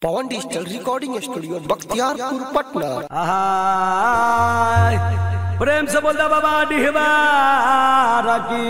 पवन digital recording studio Bakhtiyarpur Patna आहाय प्रेम से बोलता बाबा डिहबार की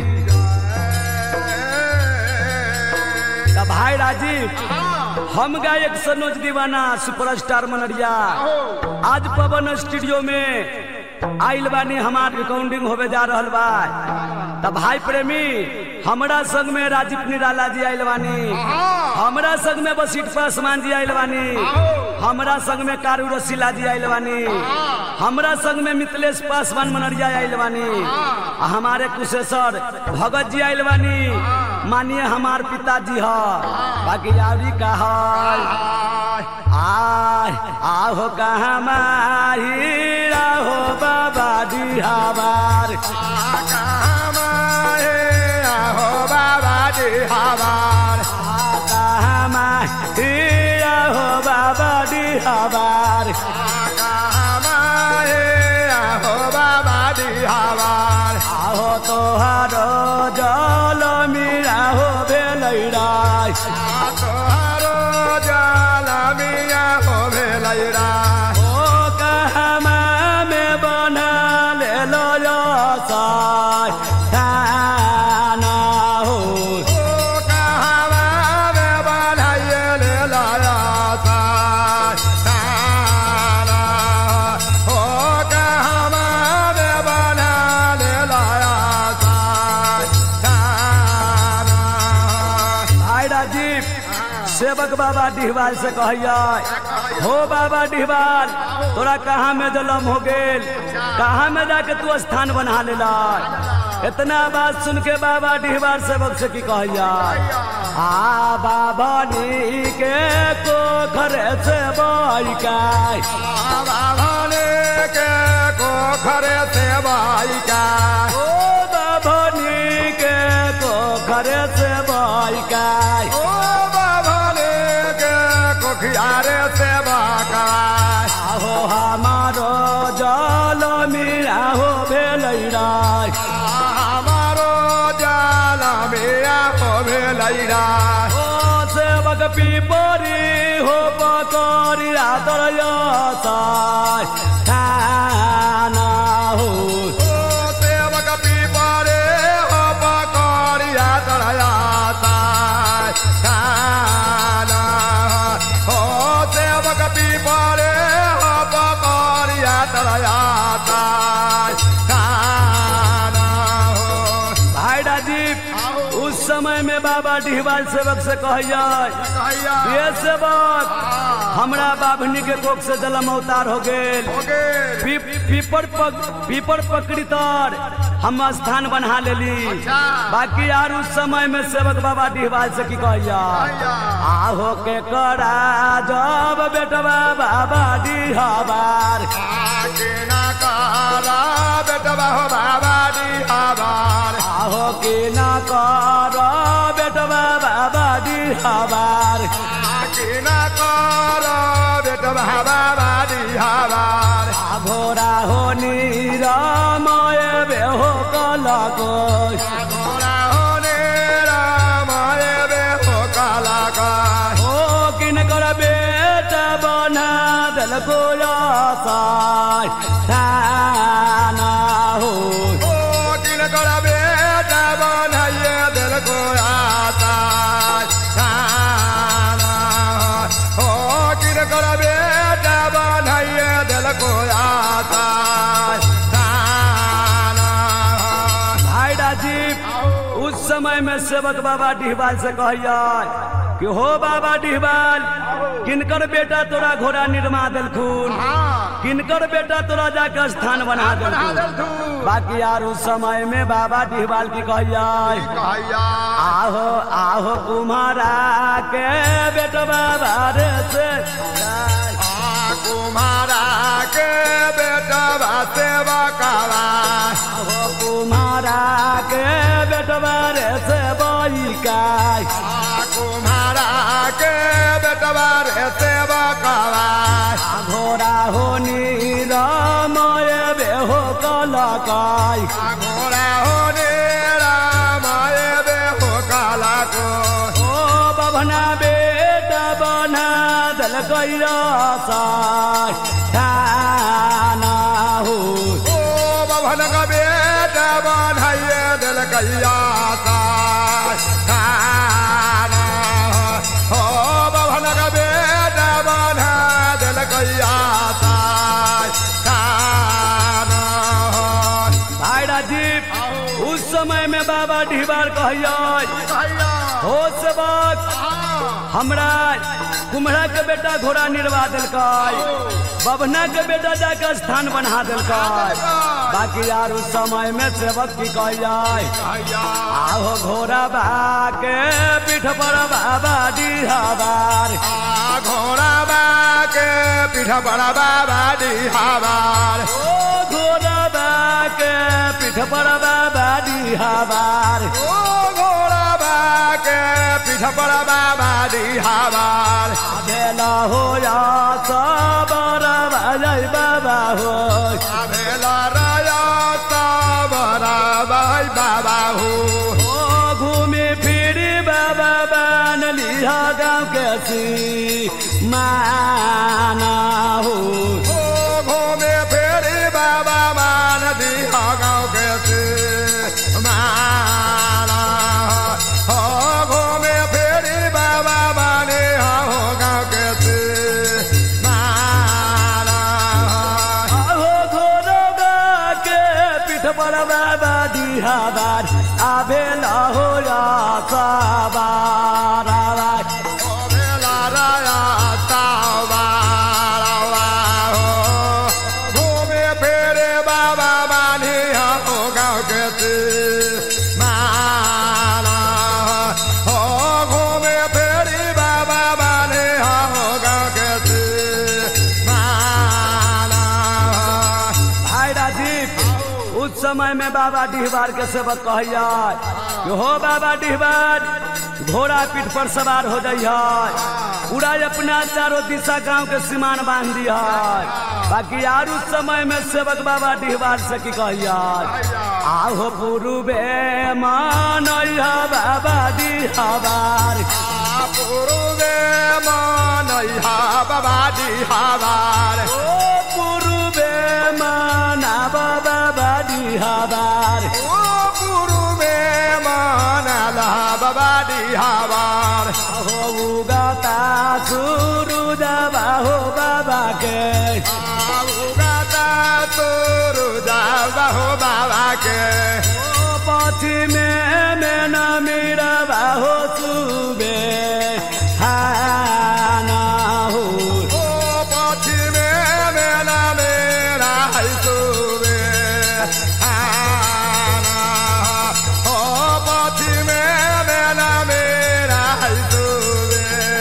त भाई राजीव हम गायक सनोज दीवाना सुपरस्टार मनरिया आज पवन स्टूडियो में आइल बानी हमार रिकॉर्डिंग होवे जा रहल बा त भाई प्रेमी हमरा संग में राजीव निराला जी आइल बानी हमरा संग में बसीट पासवान जी आइल बानी हमरा संग में कारू रसीला जी आइल बानी हमरा संग में मिथिलेश पासवान मनरिया आइल बानी आ हमारे कुशेश्वर भगत जी आइल बानी मानिए हमार पिताजी ह बाकी आवरी का है आय आहो कहाँ माही आहो बाबा दी हमार कहाँ माही आहो बाबा दी हमार आहो तोहारो जल मीरा हो भेलैराय ओ कहमा में बना ले लो यो साय थाना हो भाई राजीव सेवक बाबा डिहवाल से कहिया हो बाबा डिहवाल तोरा कहाँ में जलम हो गेल कहाँ में जाके तू स्थान बना लेला इतना बात सुन के बाबा डिहवाल सेवक से की कहिया आ बाबा नी के को घरे से बाई काय खरे से भाई का ओ बाबा नी के को घरे से बाई काय ओ बाबा ने के कोखियारे से बाकाय आहो हमारो जल मीरा हो भेलैराय हमारो जाला मिया हो भेलैरा ओ सेवक पीपरी हो पकरी रातर साय थाना हो ओ सेवक पीपरे हो पकड़िया तरयाता खाना हो सेवक पीपरे हो पकड़िया तरयाता खाना हो भाई राजीव उस समय में बाबा डिहवाल सेवक से कहिया कहिया ये सेवक हमरा बाभनी के कोख से जलम अवतार हो गेल हो गेल पी- पीपर पक, पीपर पकड़ी तर हम स्थान बना लेली अच्छा। बाकी यार उस समय में सेवक बाबा डिहवाल से की कहिया आहो के करा जब बेटवा बाबा डिहवार आके ना कारा बेटवा हो बाबा दी आबार आहो के न कर बेटवा बाबा डिहवार आके ना कारा बेटवा बाबा दी आबार घोरा हो निरामय बेहो कलको घोड़ा होने रामाय बे हो काला का ओ किन कर बेटा बना दलको आसाय थाना हो ओ किन कर बेटा बनाइए दिल को आता खाना हो किन कर बेटा बनाइए दिल को आता खाना भाई राजीव उस समय में सेवक बाबा डिहबाल से कहिया कि हो बाबा डिहबाल किनकर बेटा तोरा घोड़ा निर्मा देलखुन किनकर बेटा तोरा जाकर स्थान बना देलखुन बाकी यार उस समय में बाबा डिहबाल की कहिया कहिया आहो आहो कुम्हारा के बेटवा बारे से आ कुम्हारा के बेटा बासे बकावा आहो कुम्हारा के बेटवा रे से बईकाय आ कुम्हारा के बेटा बारे से बकावा घोड़ा हो निरमय बेहो कलकाय आ घोड़ा होने रामाय बे हो काला को ओ बभना बेटा बना दल कैया साना हो ओ बभन का बेटा बनाइए दिल कैया ताना ओ बभन का बेटा बना दिल कैया ताना भाई राजीव उस समय में बाबा ढीबार कहिया हो से बात हमरा कुम्हरा के बेटा घोड़ा निर्वा दिलकै बभना के बेटा जाके स्थान बना दिलकै बाकी यार उस समय में सेवक की कहिया आहो घोड़ा भाके पीठ पर बाबा डिहाबार घोड़ा बाके पीठ बड़ा बाबा डिहाबार ओ घोड़ा भाके पीठ पर बाबा डिहाबार ओ घोड़ा बाके पीठ बड़ा बाबा डिहाबार बेला हो या सबर भजै बाबा हो भेला राया साबरा भाई बाबा हो ओ घूमे फिरी बाबा बन लिया गाँव के सी माना हो ओ घूमे फेरी बाबा मान दिया गाँव के से माना हो घूमे फेरी बाबा माने हो गाँव के से माना आहो घोड़ा के पीठ पर बाबा दिहाबार आबे हो या सबार ओ भेला राया साबरा हो घूमे फेरे बाबा माने हो गाँव के से माना हो घूमे फेरी बाबा माने हो गाँव के से माना भाई राजीव उस समय में बाबा डिहबार के सेवक कहिया कि हो बाबा डिहबार घोड़ा पीठ पर सवार हो जाइए पूरा अपना चारों दिशा गांव के सीमान बांध दिया बाकी यार उस समय में सेवक बाबा डिहबार से की कहिया आहो पूर्वे मान बाबा डिहबार पूर्वे मानैहा बाबा डिहाबार ओ पूर्वे माना बाबा डिहबार ओ पूर्वे मानला बाबा डिहाबार हो गाता सुरु जाबा हो बाबा के गाता तोरु जाबा हो बाबा के ओ पश्चिमे में न मेरा बाहो सुबे हाना हो ओ पश्चिमे मेला मेरा हैसुबे आना ओ पश्चिमे मेला मेरा हैसुबे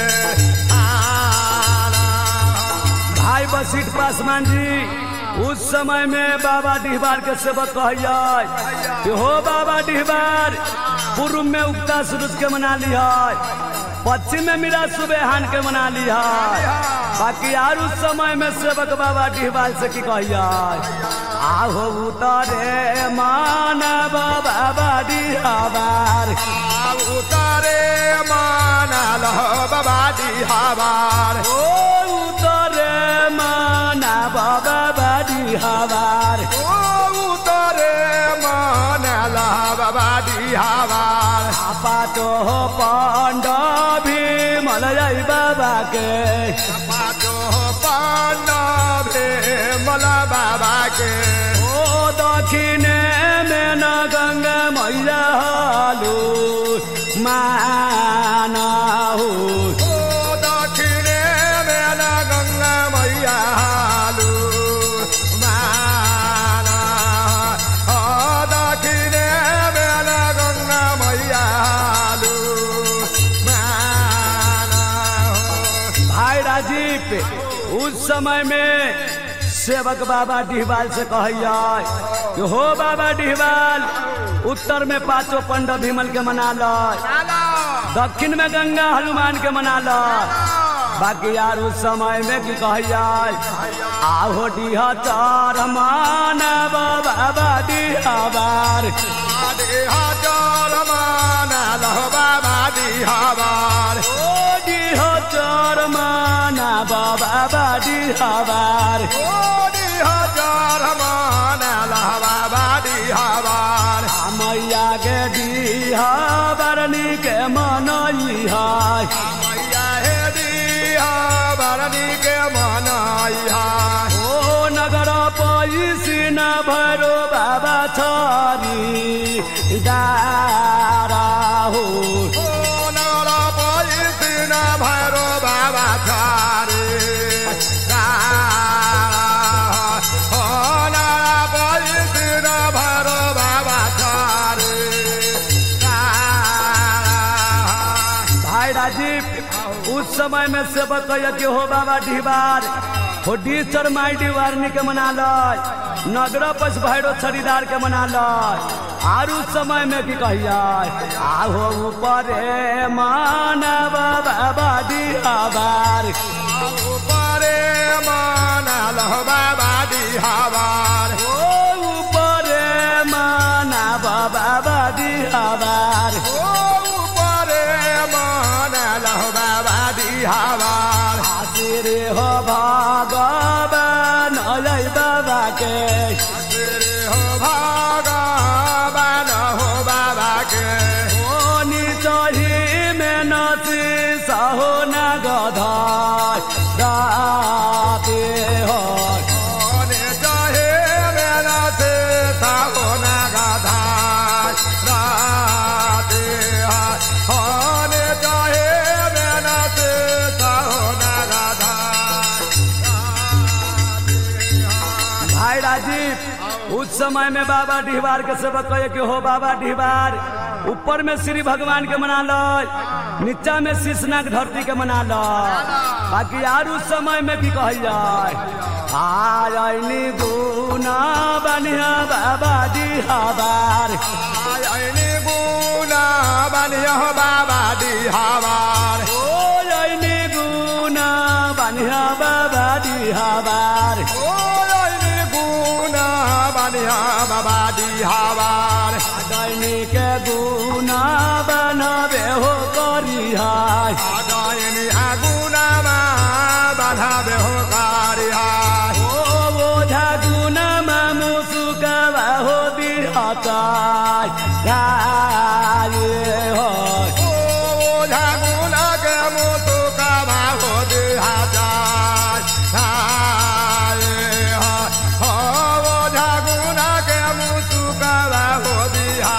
आना भाई बसीट पासवान जी उस समय में बाबा डिहबार के सेवक कहिया कि हो बाबा डिहबार पूर्व में उगता सूरज के मना लिया पश्चिम में मेरा सुबेहान के मना लिया बाकी यार उस समय में सेवक बाबा डिहबार से की कहिया आहो उतरे मानव बाबा डिहबार उतारे मानल बाबा डिहाबार ओ उतरे मानव बाबा डिहबार ओ उतारे मानल बाबा डिहाबार पाचो पांड भीमल जय बाबा के पाचो पांडवे मला बाबा के ओ दक्षिणे में न गंगा मैया हालू माना हो ओ दक्षिणे मेला गंगा मैया हालू माना ओ दक्षिणे मेला गंगा मैया हालू माना भाई राजीव उस समय में सेवक बाबा डिहबाल से कहिया कि हो बाबा डिहबाल उत्तर में पांचों पंड भीमल के मना लो दक्षिण में गंगा हनुमान के मना लो बाकी यार उस समय में की कहिया आहो डिहा चार मानव बाबा डिहाबार हजार मानल बाबा डिहाबार ओ डिह हजार माना बाबा बाडी हवार ओडी हजार मानल बाबाडी हवार मैया गे डी हवारनी के मनई है मैया हे दिया बरनी के मनाई है ओ नगर पैसी न भरो बाबा छोरी दारा हो ओ नरा पैसी न भैरो बाबा छारे ओ नरा पैसी न भैरो बाबा छारे भाई राजीव उस समय में से बताइए कि हो बाबा ढिबार हो डीचर माई डिवारनी के मना लय नगर पस भैरो छड़ीदार के मना लय आर उस समय में की कहिए आहो ऊपर मानव बाबा डिहाबार ऊपरे मानल बाबा हवार ओ ऊपर मानव बाबा डिहाबार ओ ऊपरे मानल बाबा हवार आशीर हो भगवान अलै बाबा के तेरे हो भगवान हो बाबा के ओनी चढ़ी में नची सहो न गधाय राते हो ओने चाहे मेरा से सावन गाधा राते होने चाहे मेरा से सावन गाधा भाई राजीव उस समय में बाबा डिहबार के सेवक कहे कि हो बाबा डिहबार ऊपर में श्री भगवान के मना लो नीचा में शीशनाग धरती के मना लो बाकी यार उस समय में की कहल जाए आयनी गुना बनिया बाबा डिहबार आयनी गुना बनिया बाबा दी हवार ओ आयनी गुना बनिया बाबा डिहबार ओ आयनी गुना बनिया बाबा दी हवार दैनी के गुना बनबे हो करिहाय आदायनी आगुनामा बाधा बेहो कारिया ओ ओझा गुनामा मुसुकावा हो बिहताय गाये हो ओ ओझा गुना के मुतु कामा हो दिहा जाय हाय हो ओझा गुना के मुतु कामा हो दिहा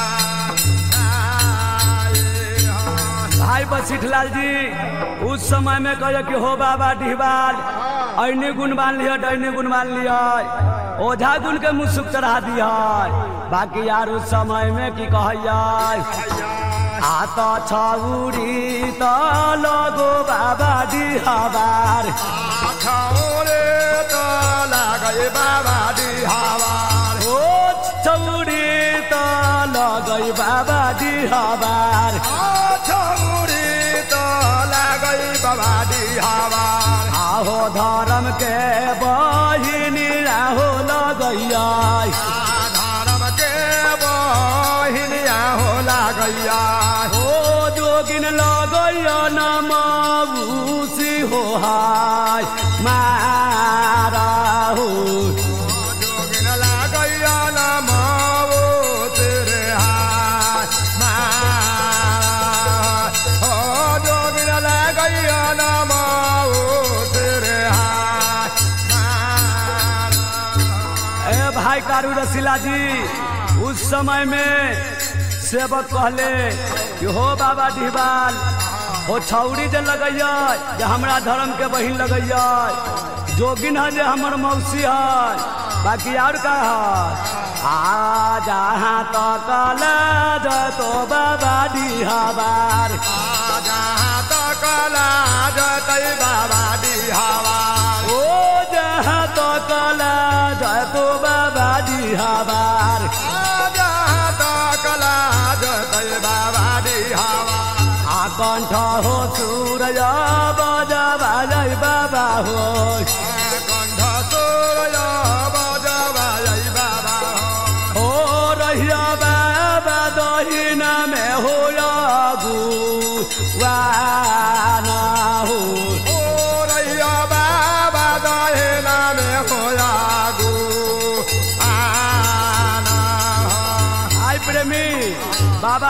जाय भाई बसिठलाल जी उस समय में कहे कि हो बाबा डिहबाल ऐने गुण मान लिया डैने गुण मान लिया ओझा गुण के मुसुक चढ़ा दिया बाकी यार उस समय में की कहिया आत छौरी त लगो बाबा डिहबार छौरे त लागै बाबा दिहावार ओ छौरी त लगै बाबा डिहबार छौरी त लागै बाबा दिहावार आहो धर्म के बहिनी राहो लगैया धर्म के बहिनिया हो लागैया ओ जोगिन लगैया नमाउसी हो हाय मारा हो जोगिन लागैया न माओ तेरे हाथ हो जोगिन लागैया न माओ तेरे हाथ ए भाई कारू रसीला जी उस समय में सेवक कहले कि हो बाबा डिहबाल हो छौरी जे लगैया जे हमरा धर्म के बहिन लगैया जोगिन है जे हमर मौसी है बाकी और का है आ जहाँ तक तो बाबा डिहबार जहाँ तक लाजतै बाबा दिहावार ओ जहाँ तक तो बाबा डिहबार जहाँ तक लाजतै बाबा दिहावार आकण्ठ हो सूरज बजबा जय बाबा हो कण्ठ सूर्य बजबायै बाबा ओ रहिया बाबा दहिना में हो लगु वाना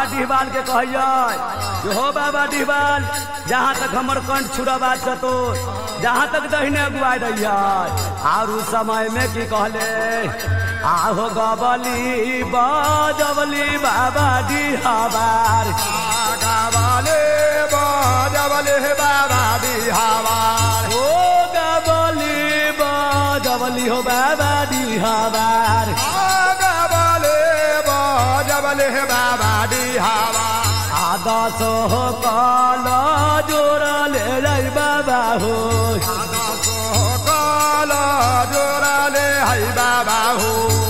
डिहबाल के कहिए कि हो बाबा डिहबाल जहाँ तक हमर कंठ छुड़बा चतुर जहाँ तक दहिने अगुआई रहिए और उस समय में की कहले आहो गबली बजबली बाबा डिहबार गावाले बजबले बाबा बिहावार ओ गबली बजबली हो बाबा डिहबार गावाले बजबले बाबा बिहावार आदस हो कल जोड़ले रै बाबा हो काल जोराले है बाबा हो